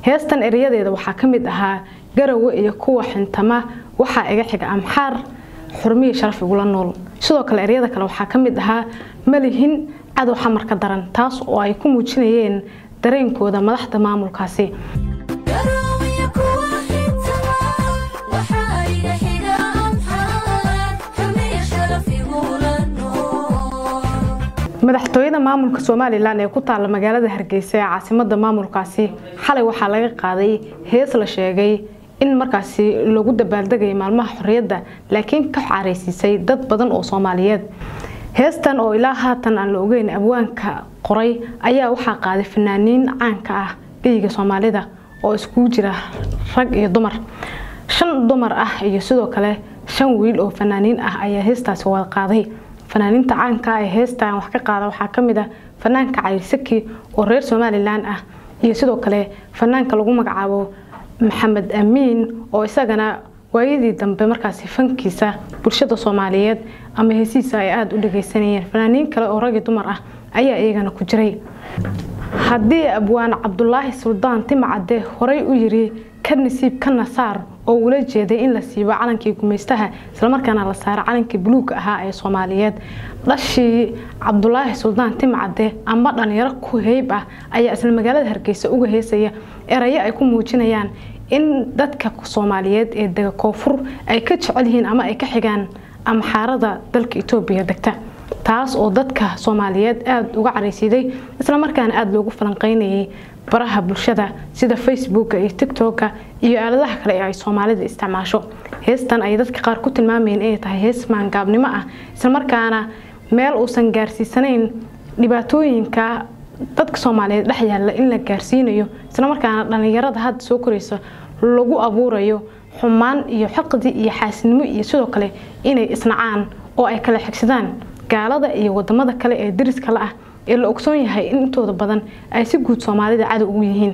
heestan ereyadeeda waxaa ka mid ahaa garawe iyo kuwa xintama waxaa iga xiga amxaar xurmiya sharaf igula nool sidoo kale eryada kale waxaa ka mid ahaa malihin cadow xamar ka daran taas oo ay ku muujinayeen dareenkooda madaxda maamulkaasi madaxtooyada maamulka somalilan ee ku taalla magaalada hargeysa ee caasimada maamulkaasi xalay waxaa laga qaaday hees la sheegay in markaasi lagu dabaaldegaya maalmaha xorriyadda laakiin ka careysiisay dad badan oo soomaaliyeed heestan oo ilaa haatan aan la ogeyn abwaanka qoray ayaa waxaa qaaday fanaaniin caanka ah geyiga soomaalida oo iskugu jira rag iyo dumar shan dumar ah iyo sidoo kale shan wiil oo fanaaniin ah ayaa heestaasi wada qaaday fanaaniinta caanka ee heestan wax ka qaada waxaa kamid ah fanaanka cayrsaki oo reer somalilan ah iyo sidoo kale fanaanka lagu magacaabo maxamed amiin oo isagana waayadii dambe markaasi fankiisa bulshada soomaaliyeed ama heesihiisa ay aada u dhageysanayeen fanaaniin kale oo ragi dumar ah ayaa iyagana ku jiray haddii abwaan cabdulaahi suldaan timacade horey u yiri ka nasiib ka nasaar oo ula jeeday in la siibo calankii gumaystaha islamarkaana la saaro calankii buluuga ahaa ee soomaaliyeed dhashii cabdulaahi suldaan timcade amba dhalinyaro ku heyb ah ayaa isla magaalada hargeysa uga heesaya erayo ay ku muujinayaan in dadka soomaaliyeed ee dega koonfur ay ka jecel yihiin ama ay ka xigaan amxaarada dalka etoobiya degta taas oo dadka soomaaliyeed aada uga careysiiday islamarkaana aada loogu falanqeynayay baraha bulshada sida facebooka iyo tictoka iyo aaladaha kale ee ay soomaalida isticmaasho heestan ay dadka qaar ku tilmaamayeen inay tahay hees maangaabnimo ah islamarkaana meel uusan gaarsiisanayn dhibaatooyinka dadka soomaaliyeed dhex yaalla in la gaarsiinayo islamarkaana dhalinyarada hadda soo koraysa lagu abuurayo xumaan iyo xaqdi iyo xaasinimo iyo sidoo kale inay isnacaan oo ay kala xigsadaan gaalada iyo wadamada kale ee dariska la ah ee la ogsoon yahay in intooda badan ay si guud soomaalida cadow ugu yihiin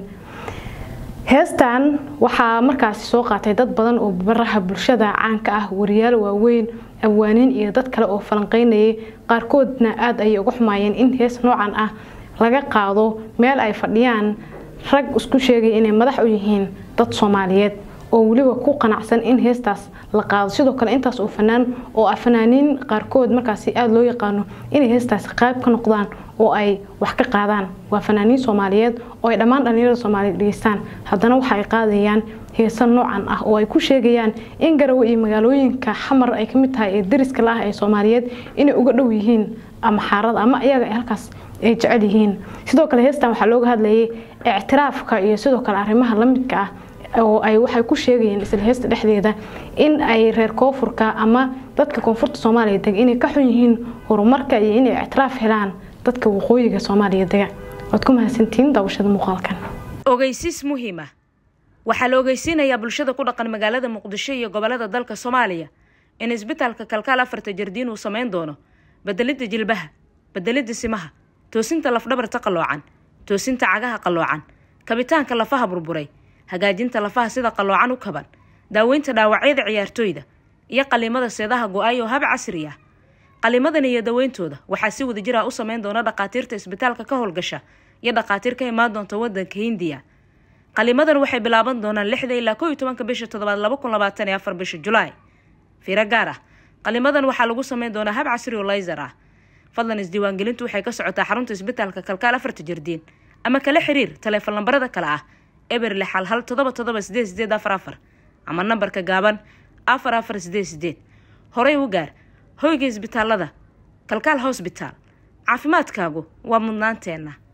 heestan waxaa markaasi soo qaatay dad badan oo baraha bulshada caanka ah wariyaal waaweyn abwaaniin iyo dad kale oo falanqeynayay qaarkoodna aada ayay uga xumaayeen in hees noocan ah laga qaado meel ay fadhiyaan rag isku sheegaya inay madax u yihiin dad soomaaliyeed oo weliba ku qanacsan in heestaas la qaado sidoo kale intaas oo fanaan oo ah fanaaniin qaarkood markaasi aada loo yaqaano inay heestaasi qayb ka noqdaan oo ay wax ka qaadaan waa fanaaniin soomaaliyeed oo ay dhammaan dhalinyarada soomaaliyeed dhegeystaan haddana waxa ay qaadayaan heesa noocan ah oo ay ku sheegayaan in garawe iyo magaalooyinka xamar ay kamid tahay ee dariska la ah ee soomaaliyeed inay uga dhow yihiin ama xaarada ama iyaga halkaas ay jecel yihiin sidoo kale heestan waxaa looga hadlayay ictiraafka iyo sidoo kale arrimaha lamidka ah oo ay waxay ku sheegayeen isla heesta dhexdeeda in ay reer koonfurka ama dadka koonfurta soomaaliya dega inay ka xun yihiin horumarka iyo inay ictiraaf helaan dadka waqooyiga soomaaliya dega waad ku mahadsantihiin daawashada muuqaalkan ogeysiis muhiima waxaa la ogeysiinayaa bulshada ku dhaqan magaalada muqdisho iyo gobolada dalka soomaaliya in isbitaalka kalkaal afarta jardiin uu samayn doono bedelidda jilbaha bedelidda simaha toosinta lafdhabarta qalloocan toosinta cagaha qalloocan kabitaanka lafaha burburay hagaajinta lafaha sida qalloocan u kaban daaweynta dhaawacyada ciyaartooyda iyo qaliimada seedaha go-ay oo hab casri ah qaliimadan iyo daweyntooda waxaa si wada jir ah u sameyn doona dhakhaatiirta isbitaalka ka howlgasha iyo dhakhaatiir ka imaan doonta wadanka hindiya qaliimadan waxay bilaaban doonaan lixda ilaa koo iyo tobanka bisha toddobaad laba kun labaatan iyo afar bisha julaay fiiro gaar ah qaliimadan waxaa lagu sameyn doonaa hab casri oo layser ah fadlan isdiiwaangelintu waxay ka socotaa xarunta isbitaalka kalkaal afarta jardiin ama kala xiriir taleefon lambarada kale ah eber lix hal hal todoba todoba sideed sideed afar afar ama nambarka gaaban afar afar sideed sideed horey u gaar hoyga isbitaalada kalkaal hosbitaal caafimaadkaagu waa mudnaanteenna